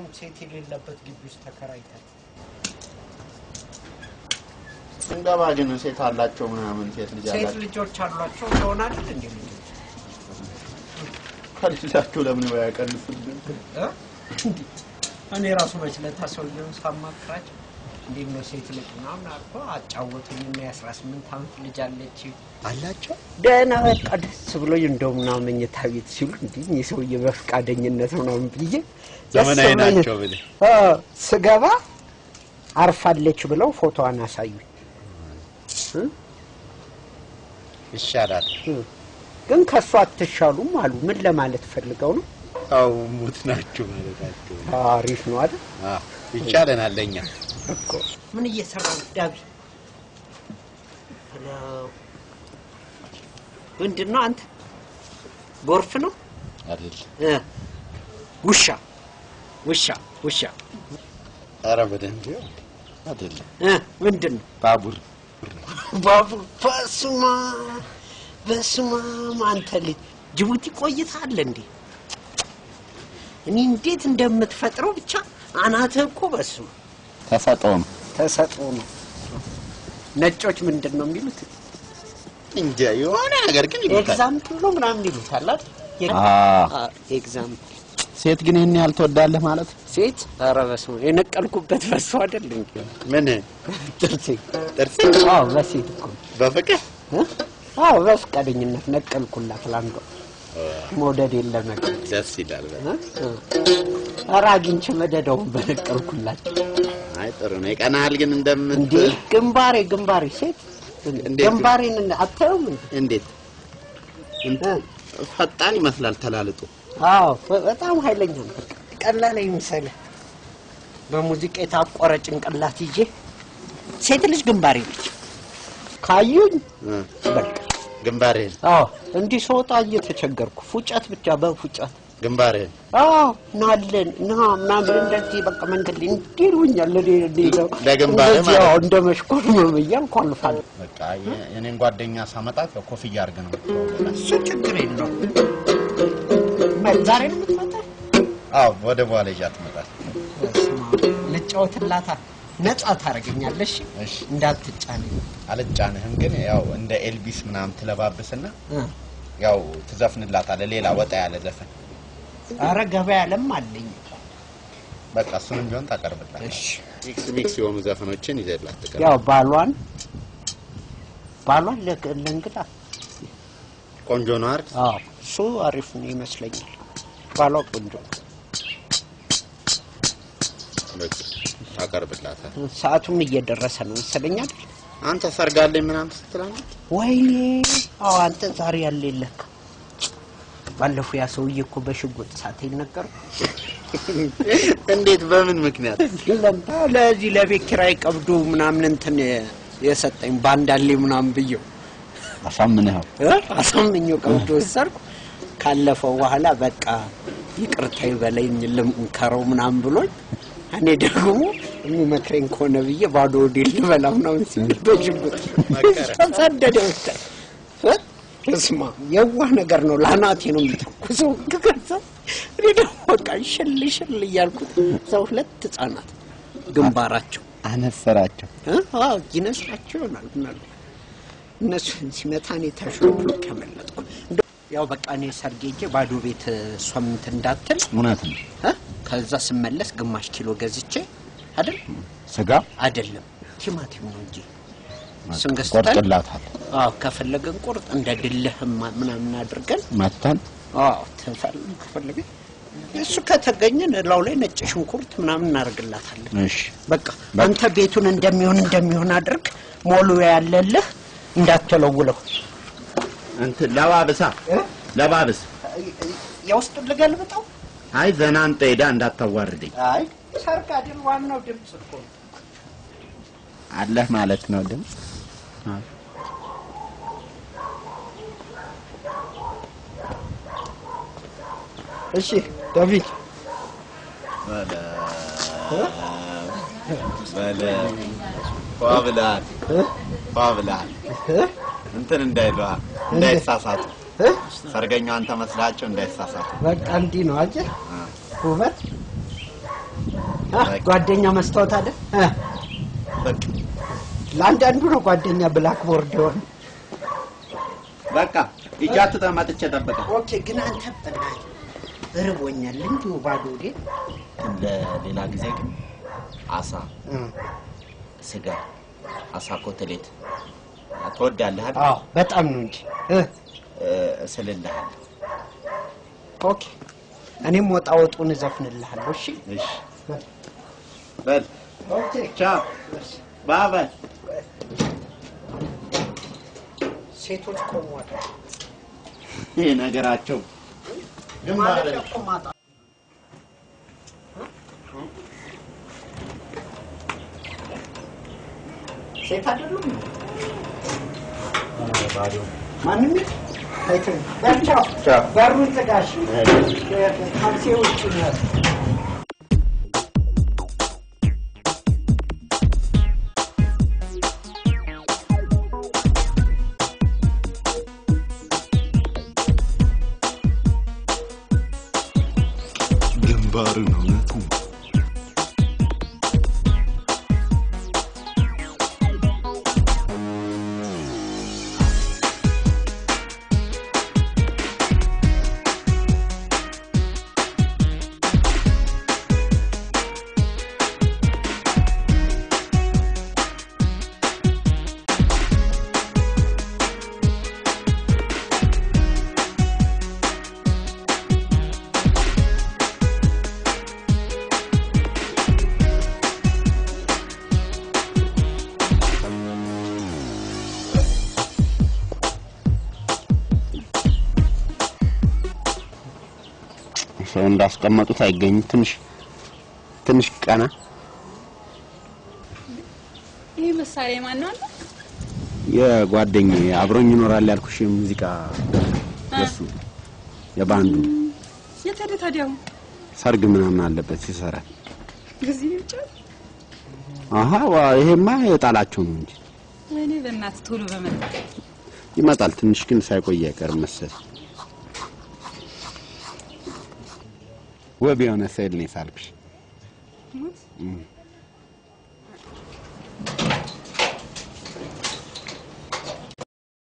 አሁን ሴት የሌለበት ግቢ ውስጥ ተከራይተን ስንገባ ግን ሴት አላቸው ምናምን ሴት ልጅ ሴት አላቸው ልጆች አሏቸው እንደሆነ አይደል እንዴ ልጆች ከልጅላቸው ለምን ያቀንሱልን? እ? እንዴ እኔ ራሱ መች ለታ ሰውዬውን ሳማክራቸው እንዴት ነው ሴት ልጅ ምናምን አልኩ አጫወቱኝ እና የአስራ ስምንት ዓመት ልጅ አለች አላቸው ደህና በቃ ደስ ብሎኝ እንደው ምናምን መኝታ ቤት ሲሉ እንዲህ ይህ ሰውዬ በፈቃደኝነት ምናምን ብዬ ደስ ዘመናዊ ብሎኝ- ናቸው ብለህ አ፣ ስገባ አርፋለች ብለው ፎቶዋን አሳዩኝ። ይሻላል። ግን ከእሷ አትሻሉም አሉ። ምን ለማለት ፈልገው ነው? አው ሙት ናቸው ማለታቸው አሪፍ ነው አይደል? አዎ፣ ይቻለናል ለእኛ እኮ ምን እየሰራ ነው ዳቢ? ሄሎ፣ ምንድን ነው አንተ? ጎርፍ ነው አይደል? እ ውሻ ውሻ ውሻ ኧረ በደንብ ይኸው አይደለም። እ ምንድን ነው ባቡር ባቡር? በስመ አብ በስመ አብ አንተ ልጅ ጅቡቲ ቆይተሃል እንዴ? እኔ እንዴት እንደምትፈጥረው ብቻ አናትህ እኮ በስመ አብ ተሰጠው ነው ተሰጥኦ ነው። ነጮች ምንድን ነው የሚሉት? እንጃ የሆነ ነገር ግን ይሉታል። ኤግዛምፕል ነው ምናምን ይሉታል አይደል? አዎ። ኤግዛምፕል ሴት ግን ይህን ያህል ትወዳለህ ማለት ሴት ኧረ በስመ አብ የነቀልኩበት በሱ አይደል እንዴ? ምን ጥርሴ ጥርስ አዎ በሴት እኮ በፍቅር እ? አዎ በፍቃደኝነት ነቀልኩላት ለአንዷ መውደድ የለም ነገር ደስ ይላል። በጣም። ኧረ አግኝቼ መደዳውን በነቀልኩላት አይ ጥሩ ነው። ይቀናሃል ግን እንደምት እንዴ ግንባሬ ግንባሬ ሴት እንዴት? ግንባሬን እንደ- አታየውም እንዴ? እንዴት እንት- ፈጣን ይመስላል ተላልጦ። አዎ በ- በጣም ኃይለኛ ነው። በቃ ቀላል አይምሰልህ። በሙዚቃ የታቆረ ጭንቅላት ይዤ ሴት ልጅ ግንባሬ ነች። ካዩኝ እ፣ በቃ ግንባርህን አዎ እንዲህ ስወጣ እየተቸገርኩ ፉጨት ብቻ በፉጨት ግንባርህን አዎ ናለን ና ምናምን እንደዚህ በቃ መንገድ ላይ እንዲህ ይሉኛል። እኔ እኔ ደግሞ ለግንባርህ እንደዚህ ማለት አዎ እንደ መሽኮርመም እያልኩ አልፋለሁ። በቃ የ- የኔን ጓደኛ ሳመጣት ኮፍያ አድርገህ ነው የምትተዋወቃት። እሱ ችግር የለው። ዛሬ ነው የምትመጣው? አዎ ወደ በኋላ ይዣት ትመጣለህ። በስመ አብ። ልጫወትላታ ነጻ ታደርገኛለሽ እሺ እንዳትጫነኝ አልጫንህም፣ ግን ያው እንደ ኤልቢስ ምናምን ትለባብስና እ። ያው ትዘፍንላታለህ። ሌላ ወጣ ያለ ዘፈን ኧረ ገበያ ለም አለኝ። በቃ እሱንም ቢሆን ታቀርብላታለህ። እሺ ሚክስ ሚክስ የሆኑ ዘፈኖችን ይዘላት ትቀርብ። ያው ባሏን ባሏን ለግ- ለእንግዳ ቆንጆ ነው አይደል? አዎ እሱ አሪፍ ነው ይመስለኛል። ባሏ ቆንጆ ነው። በቃ ታቀርብላታለህ። ሰዓቱም እየደረሰ ነው መሰለኝ አይደል? አንተ ሰርጋለኝ ምናምን ስትላለህ ወይኔ አዎ አንተ ዛሬ ያለ የለካ ባለፈው ያ ሰውዬ እኮ በሽጉጥ ሳተኝ ነገሩ እንዴት በምን ምክንያት ለምታ ለዚህ ለቤት ኪራይ ቀብዶ ምናምን እንትን የሰጠኝ ባንዳሌ ምናምን ብየው አሳምነኸው እ? አሳምኜው ቀብዶ ወሰድኩ። ካለፈው በኋላ በቃ ይቅርታ ይበለኝ ልምከረው ምናምን ብሎኝ እኔ ደግሞ የሚመክረኝ ከሆነ ብዬ ባዶ ወዴ ልበላ ምናምን ሲል በሽጉጥ መከረ። ተሰደደ ወሰደ። እ? እስማ የዋህ ነገር ነው። ለአናቴ ነው የሚተኩሰው። ከዛ እኔ ደግሞ በቃ ሽል ሽል እያልኩት እዛ ሁለት ህጻናት ግንባራቸው አነሰራቸው። እ? አዎ ይነስራቸው ይሆናል ምናልባት እነሱን ሲመታ እኔ ተሾሎ ከመለጥኩ እንደው ያው በቃ እኔ ሰርጌ ሄጄ ባዶ ቤት እሷም እንትን እንዳትል እውነት ነው። እ? ከዛ ስመለስ ግማሽ ኪሎ ገዝቼ አይደል ስጋ አይደለም ቲማቲም ነው እንጂ እሱን ገዝተን ቆርጥላታል አዎ ከፈለገን ቁርጥ እንደ ድልህ ምናምን አድርገን መተን አዎ ተፈል ከፈለገ እሱ ከተገኘን እላው ላይ ነጭ ሽንኩርት ምናምን እናደርግላታለን። እሺ በቃ አንተ ቤቱን እንደሚሆን እንደሚሆን አድርግ። ሞሉ ያለልህ እንዳትለውለው። እንትን ለባብሳ ለባብስ የውስጥ ልገልብጠው። አይ ዘና አንተ ሄዳ እንዳታዋርደኝ አይ ሰርግ አይደል ዋናው ድምፅ እኮ ነው። አለህ ማለት ነው ድምፅ እሺ ዳዊት ፏ ብለሃል ፏ ብለሃል እንትን እንዳይለዋ እንዳይሳሳቱ ሰርገኛው አንተ መስላቸው እንዳይሳሳቱ በቃ እንዲህ ነው አየህ ውበት ጓደኛ መስታወት አለ እ? በቃ ለአንዳንዱ ነው ጓደኛ ብላክቦርድ የሆነ በቃ ይጃቱ ተማጥቼ ጠበቀ ኦኬ። ግን አንተ በእናትህ እርቦኛል እንዲሁ ባዶ ወዴት ለሌላ ጊዜ ግን አሳ እ። ስጋ አሳ ኮተሌት ትወዳለህ አይደል? አዎ በጣም ነው እንጂ እ። እ፣ እስልልሃለሁ ኦኬ። እኔም ወጣ ወጡን እዘፍንልሃለሁ። እሺ እሺ በል ኦኬ። ቻው ባባይ ሴቶች ቆሟል። ይህ ነገራቸው ግንባር ማለት እኮ ማጣ ሴት አይደሉም። ማንም አይተን በቻው ቻው። በሩን ዝጋሽ። ታክሲ ውጭ ነው። ግንባርን እውነት ነው። ሰው እንዳስቀመጡት አይገኝም። ትንሽ ትንሽ ቀና ይህ መሳሪያ ማን ነው አለ? የጓደኛዬ አብሮኝ ይኖራል ያልኩሽ ሙዚቃ እሱ የባንዱ የት ሄደ ታዲያ? አሁን ሰርግ ምናምን አለበት ይሰራል። በዚህ ብቻ አሀ ዋ ይሄማ የጣላቸው ነው እንጂ ወይኔ በእናትህ ቶሎ በመጣ ይመጣል። ትንሽ ግን ሳይቆይ አይቀርም መሰል ውብ የሆነ ስዕል ነው የሳልኩሽ። ሞት እም።